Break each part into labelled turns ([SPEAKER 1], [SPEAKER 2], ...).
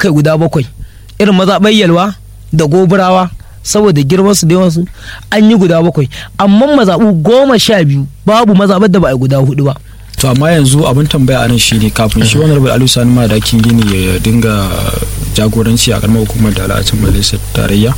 [SPEAKER 1] aka yi guda bakwai irin mazaɓar yalwa da goburawa saboda girman su da yawansu an yi guda bakwai amma mazaɓu goma sha biyu babu mazaɓar da ba a yi guda hudu ba
[SPEAKER 2] to amma yanzu abin tambaya a nan shine kafin shi wani rabu aliyu sani madakin gini ya dinga jagoranci a karamar hukumar da al'acin majalisar tarayya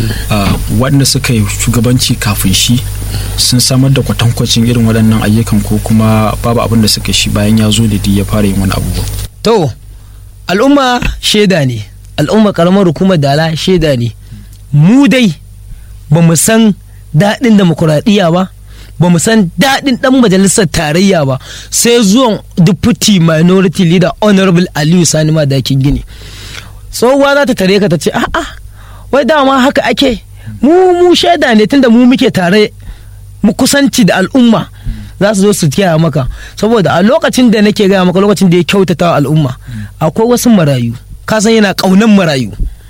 [SPEAKER 2] waɗanda suka yi shugabanci kafin shi sun samar da kwatankwacin irin waɗannan ayyukan ko kuma babu abin da suka shi bayan ya zo da ya fara yin wani abubuwa
[SPEAKER 1] to al'umma shaida ne al'umma karamar hukumar dala shaida ne mu dai ba mu san daɗin demokuraɗiyya ba ba mu san daɗin ɗan majalisar tarayya ba sai zuwan deputy minority leader honorable aliyu sani madakin gini tsohuwa za ta tare ka ta ce a'a wai dama haka ake mu mu shaida ne tunda mu muke tare mu kusanci da al'umma za su zo su kiyaye maka saboda a lokacin da nake gaya maka lokacin da ya kyautata wa al'umma akwai wasu marayu ka san yana ƙaunan marayu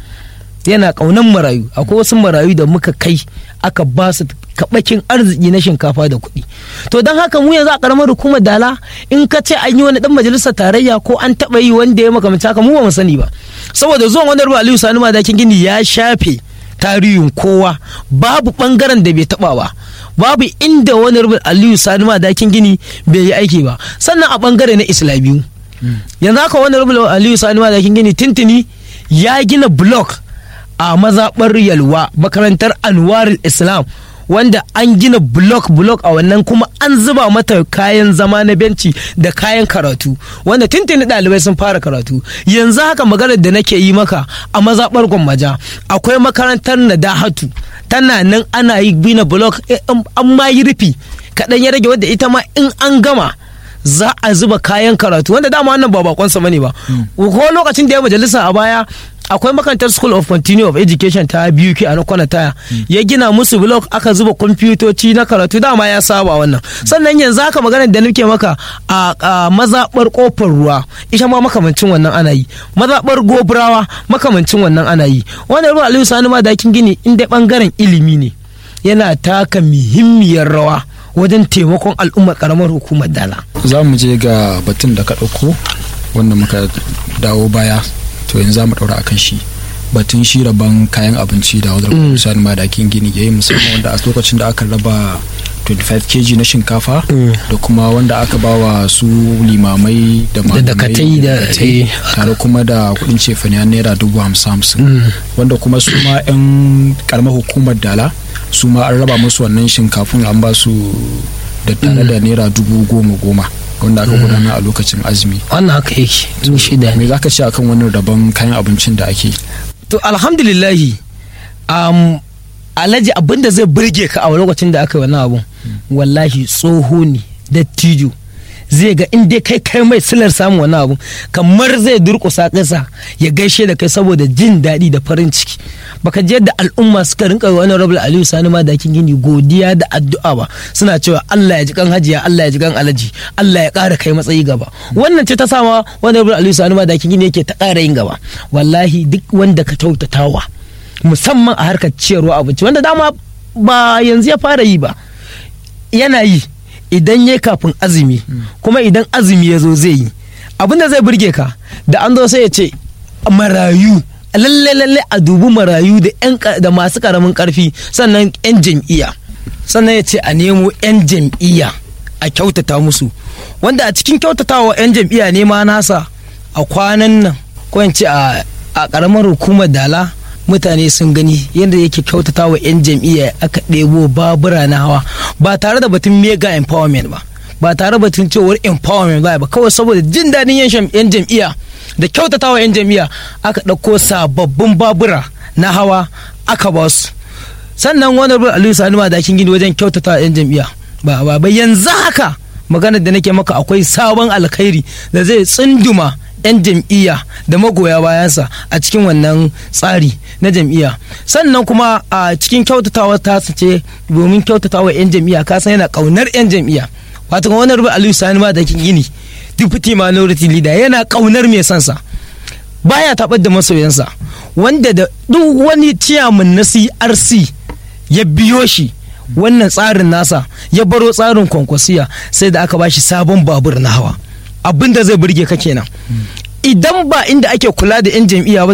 [SPEAKER 1] yana ƙaunan marayu akwai wasu marayu da muka kai aka ba su kaɓakin arziki na shinkafa da kuɗi to don haka mu yanzu a ƙaramar hukumar dala in ka ce an yi wani ɗan majalisar tarayya ko an taɓa yi wanda ya makamanci haka mu ba mu sani ba saboda zuwan wani ruwa aliyu sani madakin gini ya shafe tarihin kowa babu ɓangaren da bai taɓa ba babu inda wani ruwa aliyu sani madakin gini bai yi aiki ba sannan a ɓangare na islamiyu yanzu haka wani ruwa aliyu sani madakin gini tintini ya gina blok a mazaɓar yalwa makarantar anwarul islam wanda an gina blok blok a wannan kuma an zuba mata kayan zama na benci da kayan karatu wanda tuntuni ɗalibai sun fara karatu yanzu haka maganar da nake yi maka a mazaɓar gwammaja akwai makarantar nadahatu tana nan ana yi gina blok an ma yi rufi kaɗan ya rage wadda ita ma in an gama za a zuba kayan karatu wanda dama wannan ba bakonsa bane ba ko lokacin da ya majalisa a baya akwai makarantar school of continue of education ta biyu a na kwana taya ya gina musu blog aka zuba kwamfutoci na karatu dama ya saba wannan sannan yanzu haka maganar da nake maka a mazaɓar kofar ruwa ita ma makamancin wannan ana yi mazaɓar goburawa makamancin wannan ana yi wannan ruwa aliyu sani ma dakin gini inda bangaren ilimi ne yana taka muhimmiyar rawa wajen taimakon al'ummar karamar hukumar dala
[SPEAKER 2] za mu je ga batun da ka ɗauko wanda muka dawo baya to yanzu za mu ɗaura akan shi batun shi rabon kayan abinci da wadda sani madakin gini ya yi musamman wanda a lokacin da aka raba 25 kg na shinkafa da kuma wanda aka ba wa su limamai da
[SPEAKER 1] dakatai da
[SPEAKER 2] tare kuma da kudin cefane naira dubu hamsin hamsin wanda kuma su ma 'yan karamar hukumar dala su ma an raba musu wannan shinkafin an ba su da tare da naira dubu goma goma wanda aka gudana a lokacin azumi
[SPEAKER 1] wannan haka yake zuwa shida
[SPEAKER 2] me za ka ce akan wannan rabon kayan abincin da ake
[SPEAKER 1] to alhamdulillahi um, alhaji abin da zai burge ka a lokacin da aka yi wannan abun wallahi tsoho ne dattijo zai ga in dai kai kai mai silar samun wani abu kamar zai durƙusa ƙasa ya gaishe da kai saboda jin daɗi da farin ciki baka je da al'umma suka rinka yi wani rabul aliyu sani ma da gini godiya da addu'a ba suna cewa Allah ya ji kan hajiya Allah ya ji kan alaji Allah ya ƙara kai matsayi gaba wannan ce ta sama wani rabul aliyu sani ma da gini yake ta ƙara yin gaba wallahi duk wanda ka kyautatawa musamman a harkar ciyarwa abinci wanda dama ba yanzu ya fara yi ba yana yi idan ya kafin azumi kuma idan azumi ya zo zai yi abin da zai burge ka da an zo sai ya ce marayu lalle lalle a dubi marayu da yan da masu karamin karfi sannan yan jam'iyya sannan ya ce a nemo yan jam'iyya a kyautata musu wanda a cikin kyautatawa yan jam'iyya ne ma nasa a kwanan nan ko in ce a karamar hukumar dala mutane sun gani yadda yake kyautata wa 'yan jam'iyya aka ɗebo babura na hawa ba tare da batun mega empowerment ba ba tare da batun cewar empowerment ba ba kawai saboda jin daɗin 'yan jam'iyya da kyautata wa 'yan jam'iyya aka ɗauko sababbin babura na hawa aka ba su sannan wani rubar aliyu sani ma dakin gini wajen kyautata wa 'yan jam'iyya ba ba yanzu haka maganar da nake maka akwai sabon alkhairi da zai tsunduma 'yan jam'iyya da magoya bayansa a cikin wannan tsari na jam'iyya sannan kuma a cikin kyautatawa ta ce domin kyautatawa 'yan jam'iyya ka san yana kaunar 'yan jam'iyya wato wani rubu aliyu sani ma da gini deputy minority leader yana kaunar mai sansa baya taɓar da masoyansa wanda da duk wani ciyaman na crc ya biyo shi wannan tsarin nasa ya baro tsarin kwankwasiya sai da aka bashi sabon babur na hawa abin da zai burge ka kenan idan ba inda ake kula da 'yan jam'iyya ba